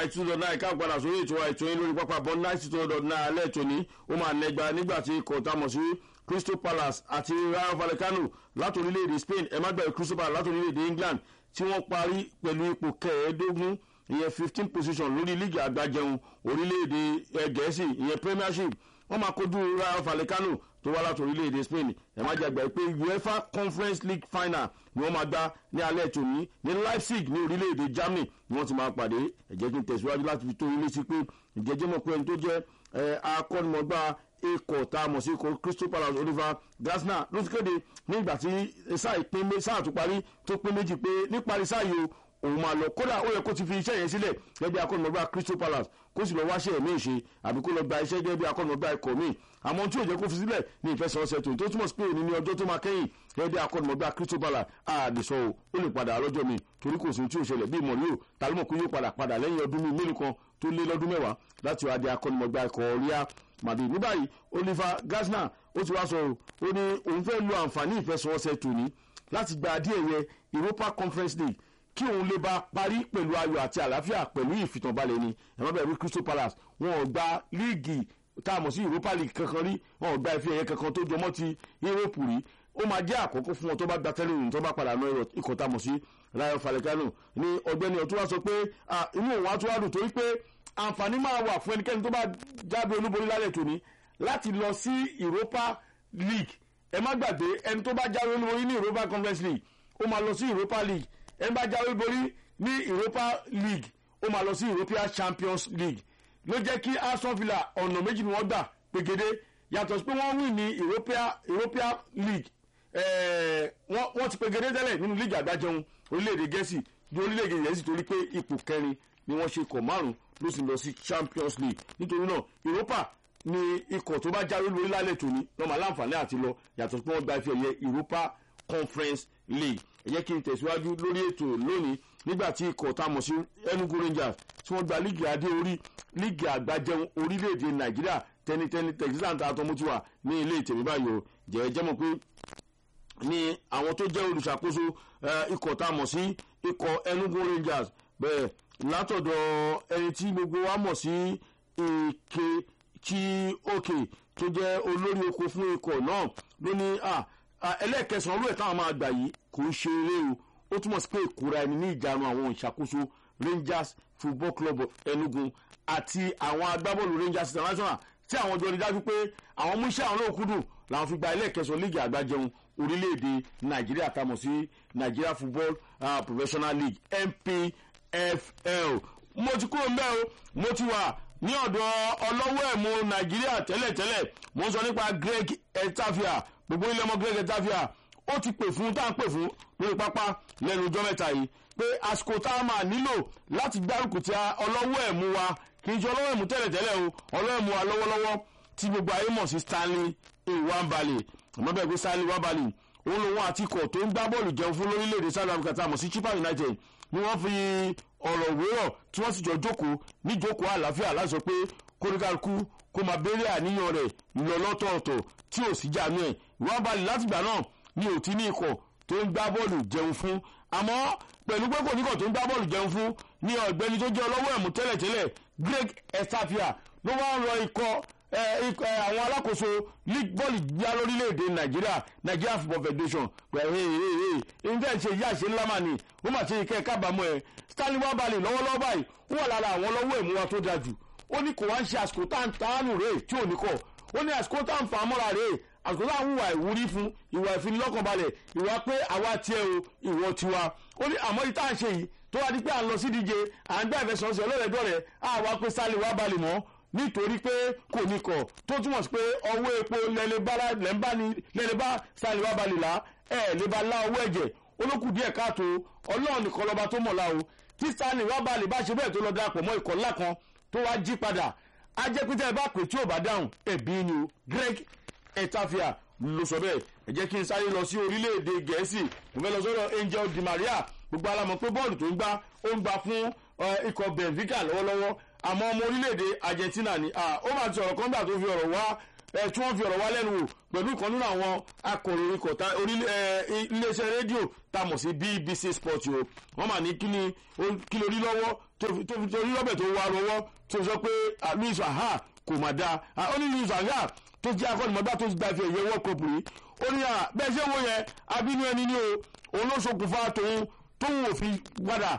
ninety two dot nine ká padà sórí ètò ètò yín lórí pápá bọ́ ninety two dot nine alẹ́ ètò ní ó máa nẹgba nígbà tí ikọ̀ tá a mọ̀ sí crystal palace àti rayo vallecano láti orílẹ̀-èdè spain ẹ̀ má gbàgbé crystal palace láti orílẹ̀-èdè england tí wọ́n parí pẹ̀lú ipò kẹẹ̀ẹ́dógún ìyẹn fifteen position lórí líìgì àgbàjẹun orílẹ̀-èdè gẹ̀ẹ́sì ìyẹn premiership wọ́n máa kojú rayo vallecano tó wá láti orílẹ̀-èdè spain ẹ̀ má jàgbá pé uefa conference league final ni wọ́n máa gbá ní alẹ́ tòní ní leipzig ní orílẹ̀-èdè germany ni wọ́n ti máa pàdé ẹ jẹ́ kí n tẹ̀síwájú láti fi tó ilé sí pé ìjẹ́jẹ́ mọ̀ pé ẹni tó jẹ́ akọ́nimọ̀gbá ikọ̀ tá a mọ̀ sí ikọ̀ crystal palace oliver gasner ló ti kéde nígbà tí sáà ìpín sáà tó parí tó pín méjì pé níparí sáà yìí o òun máa lọ kódà ó yẹ kó ti fi iṣẹ́ yẹn sílẹ̀ gẹ́gẹ́ bí akọ́nimọ̀gbá crystal palace kó sì lọ wáṣẹ́ ẹ̀mí ìṣe àbí kó lọ gba iṣẹ́ gẹ́gẹ́ bí akọ́nimọ̀gbá ikọ̀ míì àmọ́ tí ò jẹ́ kó fi sílẹ̀ ní ìfẹsẹ̀wọnsẹ̀ tó tó túmọ̀ sí pé òní ní ọjọ́ tó máa kẹ́yìn gẹ́gẹ́ bí akọ́nimọ̀gbá crystal palace àdìsọ o ó lè padà lọ́jọ́ mi torí kò sí tí ò ṣẹlẹ̀ bí ìmọ̀lẹ́ o tàlímọ̀ kó yóò padà padà lẹ́yìn ọdún mi mélòó kan tó lé lọ́dún mẹ́wàá láti wá di akọ́nimọ̀gbá ikọ̀ ríà màdì ní báyìí oliver gasner ó ti wá sọ ó ní òun fẹ́ lo àǹfààní ìfẹsẹ̀wọnsẹ̀ tòní láti gba adé ẹ̀yẹ europa conference league kí òun lè bá parí pẹ̀lú ayọ̀ àti àlàáfíà pẹ̀lú ìfìtànbalẹ̀ ni ẹ̀rọ bẹ̀rù crystal palace wọn ò gba líìgì tá a mọ̀ sí europa league kankan rí wọn ò gba ife ẹ̀yẹ kankan tó jọmọ́ ti europe rí ó máa jẹ́ àkọ́kọ́ fún wọn tó bá gba tẹ́lẹ̀ tó bá padà náà ikọ̀ tá a mọ̀ sí rayo falcao ní ọgbẹ́ni ọ̀tún wá sọ pé inú òun á tún wá dùn torí pé àǹfààní máa wà fún ẹnikẹ́ni tó bá jáde olúborí lálẹ́ tòní láti lọ sí europa league ẹ má gbàgbé ẹni tó bá jáde olúborí ní europa conference league ó máa lọ sí europa league ẹni bá jáwé borí ní europa league ó máa lọ sí european champions league ló jẹ́ kí aston villa ọ̀nà méjì ni wọ́n gbà pegede yàtọ̀ sí pé wọ́n win ní european european league wọ́n ti pegede tẹ́lẹ̀ nínú league àgbájẹun orílẹ̀-èdè gẹ̀ẹ́sì ní orílẹ̀-èdè gẹ̀ẹ́sì torí pé ipò kẹrin ni wọ́n ṣe kọ̀ márùn ló sì lọ sí champions league nítorí náà europa ni ikọ̀ tó bá jáwé lórí lálẹ́ tòní lọ́mọ aláǹfààní àti lọ yàtọ̀ sí pé wọ́n gba ife ẹ̀yẹ europa conference league ẹ jẹ́ kí n tẹ̀síwájú lórí ètò lónìí nígbà tí ikọ̀ tá a mọ̀ sí enugu rangers tí wọ́n gba líìgì adé orí líìgì àgbàjẹun orílẹ̀-èdè nàìjíríà tẹnitẹni texan tá a tọ́ mú ti wà ní ilé ìtẹ̀mí báyìí o jẹ́ jẹ́ mọ̀ pé ní àwọn tó jẹ́ olùṣàkóso ikọ̀ tá a mọ̀ sí ikọ̀ enugu rangers bẹ́ẹ̀ látọ̀dọ̀ ẹni tí gbogbo wa mọ̀ sí èké tí òkè tó jẹ́ olórí oko fún ikọ̀ náà ló ní ẹlẹ́ẹ̀kẹsàn-án olú ẹ̀ táwọn máa gbà yìí kò ń ṣe eré o ó túmọ̀ sí pé ìkóra ẹni ní ìjánu àwọn ìṣàkóso rangers football club enugu àti àwọn agbábọ́ọ̀lù rangers international tí àwọn jọ rí dájú pé àwọn mú iṣẹ́ àwọn náà kúndùn làwọn fi gba ẹlẹ́ẹ̀kẹsàn líìgì àgbájẹun orílẹ̀-èdè nàìjíríà tamọ̀ sí nigeria football uh, professional league npfl mo ti kúrò mbẹ́ o mo ti wà ní ọ̀dọ̀ ọlọ́wọ́ ẹ̀mú nàìjíríà tẹ́lẹ̀tẹ́lẹ̀ mo ń sọ nípa greg etafia gbogbo ilé ọmọ greg etafia ó ti pè fún tá à ń pè fún lórí pápá lẹ́nu ọjọ́ mẹ́ta yìí pé àsìkò tá a máa nílò láti gbárùkù tí ọlọ́wọ́ ẹ̀mú wa kì í ṣe ọlọ́wọ́ ẹ̀mú tẹ́lẹ̀tẹ́lẹ̀ o ọlọ́wọ́ ẹ̀mú wa lọ́wọ́lọ́wọ́ tí gbogbo ayé mọ̀ sí stanley iwambali àmọ́ bẹ́ẹ̀ pé stanley iwambali òun lòun àti ikọ̀ tó ń gbá bọ́ọ̀lù jẹun fún lórílẹ̀‐èdè south africa tá a mọ̀ sí chippa united ni wọ́n fi ọ̀rọ̀ wérọ̀ tí wọ́n sì jọ jókòó níjókòó àlàáfíà láti sọ pé kóríkàlùkù kó máa béèrè àníyàn rẹ̀ lọ lọ́tọ̀ọ̀tọ̀ tí ò sí jáàmù ẹ̀ iwambali látìgbà náà ni ò tí ní ikọ̀ tó ń gbá bọ́ọ̀lù jẹun fún àmọ́ pẹ̀lú pé kò níkọ̀ tó ń gbá bọ́ọ̀lù jẹun fún ní ọ̀gbẹ́ni tó jẹ́ ọlọ́wọ́ ẹ̀mú tẹ́lẹ̀tẹ́lẹ̀ greg estafia ló wá ń rọ ikọ̀ àwọn alákòóso league bọ́ọ̀lù gbá lórílẹ̀‐èdè nàìjíríà nigeria football federation pẹ̀lú ǹjẹ́ ìṣe ìyá ìṣe ńlá mà ní ó mà ṣe ìkẹ́ kábàámọ̀ ẹ̀ stanley wabali lọ́wọ́lọ́wọ́ báyìí ó wà lára àwọn ọlọ́wọ́ ẹ̀mú wa tó dáa jù ó ní kò wá ń ṣe àsìkò tá à ń tánù rèé tí ò ní kọ̀ ó ní àsìkò tá à ń fà á mọ́ra rèé àsìkò tá à ń wà ìwúrí fún ìwà ìfinilọ́kànbalẹ̀ ìwà pé àwa tiẹ̀ o ìwọ tiwa ó ní àmọ́ ìta ń ṣe yìí tó wá di pé à ń lọ sí díje à ń gbá ìfẹsọ̀nsẹ̀ ọlọ́rẹ̀dọ́rẹ̀ àwa pé sálẹ̀ wá balẹ̀ mọ́ nítorí pé kò ní kọ̀ tó túmọ̀ sí pé ọwọ́ epo lẹ́lẹ́ bá sálẹ̀ wá balẹ̀ là ẹ̀ lè bá lá ọwọ́ ẹ̀jẹ̀ olókù díẹ̀ káàtó ọlọ́run nìkan lọ́ba tó mọ̀ la o tí sálẹ̀ wá balẹ̀ bá ṣe bẹ́ẹ̀ tó lọ darapọ̀ mọ́ ikọ̀ ńlá kan tó wá jí padà á jẹ́ pété ẹ bá pè tí ò bá dáhùn ẹ̀bí ni o greg etafia ló sọ bẹ́ẹ̀ ẹ jẹ́ kí n sáré lọ sí orílẹ̀-èdè gẹ̀ẹ́sì mo fẹ́ lọ sọ́dọ̀ angel di maria gbogbo alamọ̀ pé bọ́ọ̀lù tó ń gbá ó ń gbá fún ikọ̀ benfica lọ́wọ́lọ́wọ́ àmọ́ ọmọ orílẹ̀-èdè argentina ni ó máa ti sọ̀rọ̀ kọ́ńgbà tó fi ọ̀rọ̀ wá ẹ tí wọ́n fi ọ̀rọ̀ wá lẹ́nu wò pẹ̀lú ìkan nínú àwọn akọ̀ròyìn kọ̀tà iléeṣẹ́ rédíò tá a mọ̀ sí bbc sport o wọ́n mà ní kí ni kí lórí lọ́wọ́ tó fi torí lọ́bẹ̀ tó wà lọ́wọ́ tó sọ pé louis aha kò mà dáa ó ní louis aha tó jẹ́ akọ́nìmọ̀gbá tó gba ìfẹ́ ìyẹn world cup rí ó ní à bẹ́ẹ̀ ṣé wo yẹn abínú ẹni ní o òun ló ṣokùnfà tòun tóun ò fi padà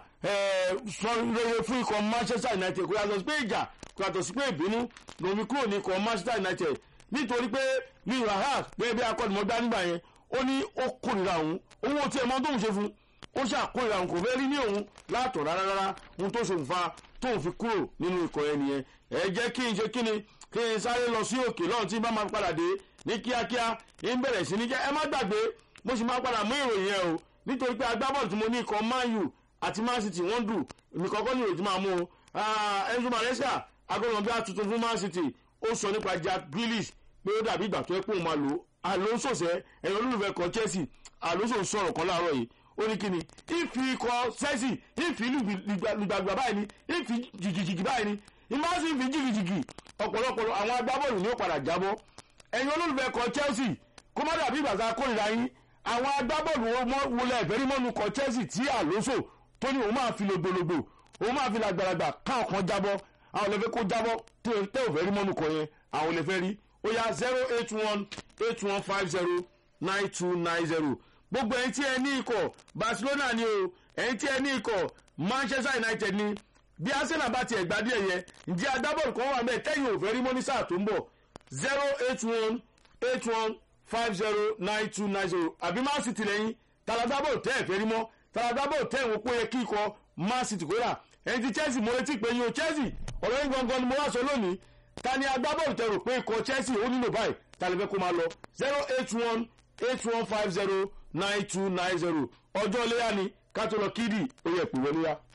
sọ rere fún ikọ̀ manchester united kò yàtọ̀ sí pé ìjà kò yàtọ̀ sí pé ìbínú lòun fi kúrò ní ikọ̀ manchester united nítorí pé louis aha gẹ́gẹ́ bí akọ́nìmọ̀gbá nígbà yẹn ó ní ó kórìíra òun òun ò tiẹ̀ mọ tóun ṣe fún ó ṣàkórìíra òun kò fẹ́ rí ní òun látọ̀ rárá rárá ohun tó ṣokùnfà tóun fi kúrò nínú ikọ̀ yẹn nìyẹn ẹ jẹ́ kí n ṣe kí ni kí n sáré lọ sí òkè lọ́run tí bá máa padà dé ní kíákíá ń bẹ̀rẹ̀ sí ní jẹ́ ẹ má gbàgbé mo sì máa padà mú ìròyìn yẹn o nítorí pé agbábọ́ọ̀lù tí mo ní ikọ̀ man u àti man city wọ́n dù nìkan kọ́ ní ìròyìn tí máa mú o enzo maresca agbọ́dọ̀ bí atuntun fún man city ó sọ nípa jack grealish pé ó dàbí ìgbà tó ẹ pé òun máa lò ó alonso sẹ ẹ̀yìn olólùfẹ́ kan chelsea alonso ń sọ̀rọ̀ kan láàárọ̀ yìí ó ní kíni ìfi ikọ̀ chelsea ìfi lùgbàgbà báyìí ni ìfi jìgìjìgì báyìí ni ìmáàsì ìfi jìgìjìgì ọ̀pọ̀lọpọ̀ àwọn agbábọ́ọ̀lù ni ó padà jábọ́ ẹ̀yin olólùfẹ́ kan chelsea kó má dàbí ìgbà tá a kórìíra yín àwọn agbábọ́ọ̀lù wọlé ẹ̀fẹ́rí mọ́nu kan chelsea tí àlóso tó ní òun máa fi lògbòlògbò òun máa fi làgbàlagbà káwọn kan jábọ́ àwọn olè fẹ́ kó jábọ́ tẹ́ ò fẹ́ rí mọ́nu kan yẹn àwọn olè fẹ́ rí ó yá zero eight one eight one five zero nine two nine zero gbogbo ẹ̀yin tí ẹ ní ikọ̀ barcelona ni o ẹ̀yin tí ẹ ní ikọ̀ manchester united ni bí arsenal bá tiẹ̀ gbá díẹ̀ yẹn ǹjẹ́ agbábọ́ọ̀lù kan wà bẹ́ẹ̀ tẹ́yìn ò fẹ́ rí mọ́ ní sáà tó ń bọ̀ zero eight one eight one five zero nine two nine zero àbí man city lẹ́yìn talagbábọ́ọ̀lù tẹ́ ẹ̀ fẹ́ rí mọ́ talagbábọ́ọ̀lù tẹ́ ìwọ̀n pé yẹ kí ikọ̀ man city kó rà ẹ̀yin ti chelsea mo retí pé yín o chelsea ọ̀rọ̀ yín gangan ni mo wá sọ lónìí ta ni agbábọ́ọ̀lù tẹ́ rò pé ikọ̀ chelsea ó nílò báyìí ta lè fẹ́ kó máa lọ zero eight one eight one five zero nine two nine zero ọjọ́ léyà ni ká tó lọ kídì ó yẹ pè wọlé yá.